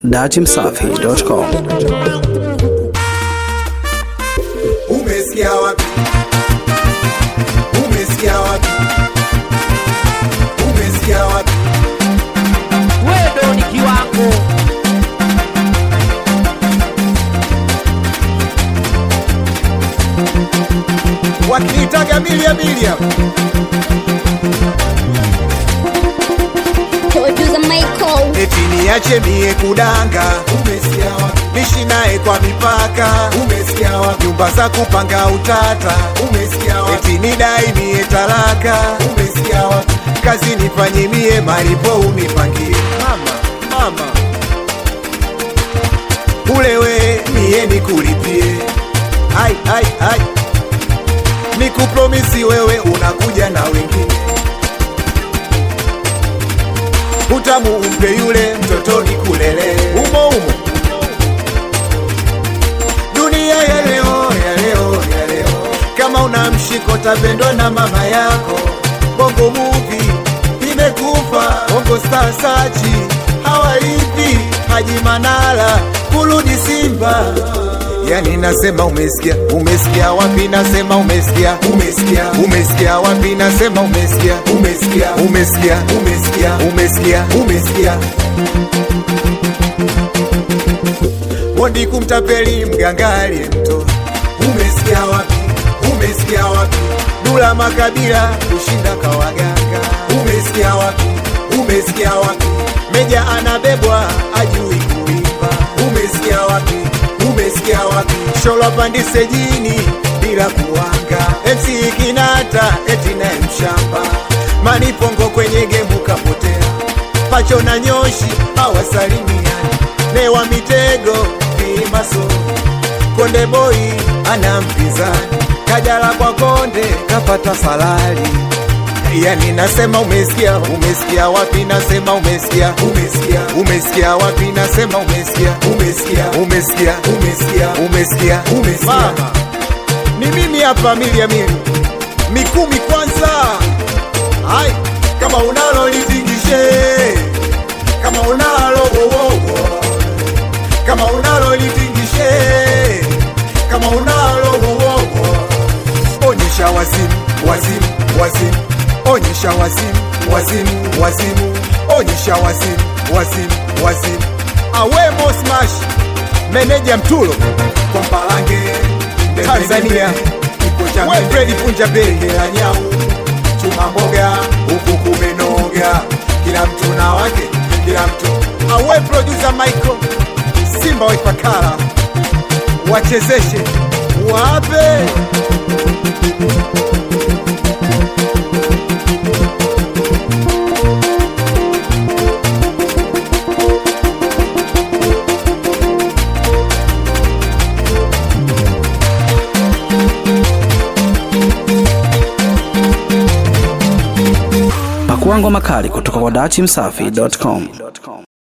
datimsafi.com. Umesikia wapi? Umesikia wapi? Umesikia wapi? wewe ni kiwango Wakiniitaga bilia bilia, Producer Michael. eti niache mie kudanga. Umesikia wapi? Nishi naye kwa mipaka. Umesikia wapi? Nyumba za kupanga utata. Umesikia wapi? Eti nidai mie talaka. Umesikia wapi? Kazi nifanye mie, malipo unipangie. Mama, mama, ulewe mie nikulipie. Ai, ai, ai, nikupromisi wewe unakuja na wengine utamu umpe yule mtoto nikulele umo umo dunia ya leo ya leo ya leo kama una mshiko tapendwa na mama yako bongo muvi imekufa bongo star sachi hawaipi haji manala kurudi simba yani nasema umesikia umesikia wapi nasema umesikia umesikia umesikia wapi nasema umesikia umesikia umesikia umesikia umesikia umesikia mondi kumtapeli mgangali mto umesikia wapi umesikia wapi dula makabila kushinda kawaganga umesikia wapi umesikia wapi meja anabebwa ajui kuimba umesikia wapi umesikia wapi sholwa pandise jini bila kuwanga MC kinata eti naye mshamba manipongo kwenye gemu kapotea pacho na nyoshi hawasalimiani newa mitego vimaso konde boy ana mpinzani kajala kwa konde kapata salari yani nasema umesikia umesikia wapi nasema umesikia umesikia umesikia wapi nasema umesikia umesikia umesikia umesikia umesikia umesikia mama ni mimi hapa milia mili mikumi kwanza hai kama unalo litingishe kama unalo wowowo kama unalo litingishe kama unalo wowowo onyesha wazimu wazimu wazimu onyesha wazimu wazimu wazimu onyesha wazimu wazimu wazimu awemo smash meneja mtulo kwa mpalange tanzania we fredi punja bengela nyau chuma mboga huku kumenoga kila mtu na wake kila mtu awe producer michael simba waipakala wachezeshe wape Pakua ngoma kali kutoka kwa datimsafi.com.